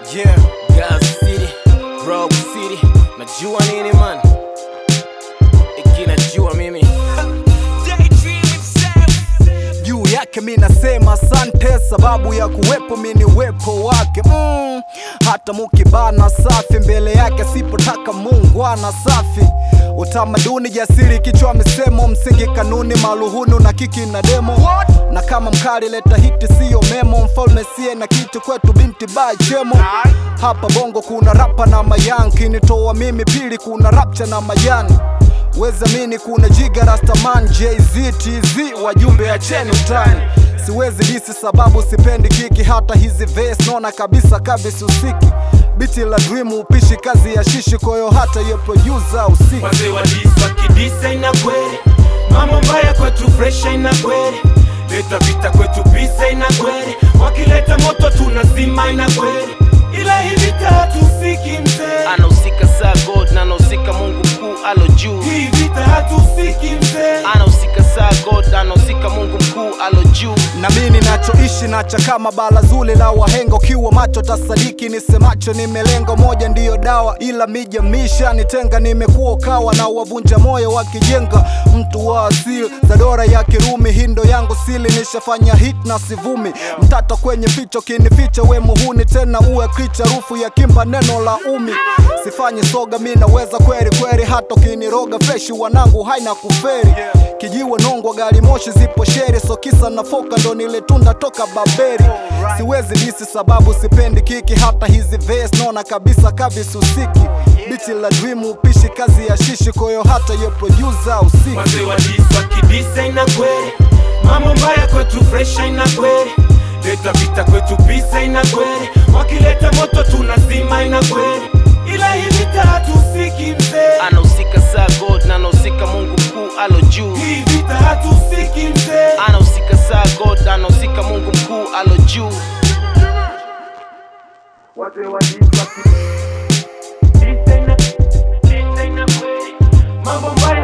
Yeah, Gaza City, Rock City. Najua nini man? Iki najua mimi. juu yake mi nasema asante, sababu ya kuwepo mi ni uwepo wake mm. Hata mukibana safi mbele yake sipotaka Mungu ana safi utamaduni jasiri kichwa misemo msingi kanuni maluhunu na kiki na demo na kama mkali leta hiti siyo memo mfalme sie na kitu kwetu binti ba chemo hapa bongo kuna rapa na mayanki nitoa mimi pili kuna rapcha na majani wezamini kuna jiga rastaman jz tz wajumbe acheni utani siwezi disi sababu sipendi kiki hata hizi ves naona kabisa kabisa usiki biti la dream upishi kazi ya shishi koyo hata ye producer usiki wazee wa dis wakidisa ina kweli mambo mbaya kwetu fresha ina kweli leta vita kwetu bisa ina kweli wakileta moto tunazima ina kweli ila hii vita hatusiki mzee Anahusika saa God na anahusika Mungu mkuu alo juu. hii vita hatusiki mzee Anahusika saa God, anahusika Mungu mkuu alo juu. na mi ninachoishi nacha kama bala zuli la wahenga ukiwa macho tasadiki nisemacho nimelengo moja ndiyo dawa ila mijamisha nitenga nimekuwa ukawa na wavunja moyo wakijenga mtu wa asili za dora ya kirumi hindo yangu sili nishafanya hit na sivumi mtata kwenye ficho kinificha we muhuni tena uwe kricha rufu ya kimba neno la umi sifanyi soga mi naweza kweli kweli hata ukiniroga freshi wanangu haina kuferi kijiwe nongwa gari moshi zipo sheri so kisa na foka ndo niletunda toka baberi siwezi disi sababu sipendi kiki hata hizi ves naona kabisa kabisa usiki biti la dream upishi kazi ya shishi koyo hata ye producer usiki wazee wa dis wakidisa ina kweli mambo mbaya kwetu fresha ina kweli leta vita kwetu bisa ina kweli wakileta moto tunazima ina kweli ila hii vita hatusiki mzee Anahusika saa God na anahusika Mungu mkuu alo juu. hii vita hatusiki mzee Anahusika saa God, anahusika Mungu mkuu alo juu. wazee wa dis wakidisa ina disa ina kweli mambo mbaya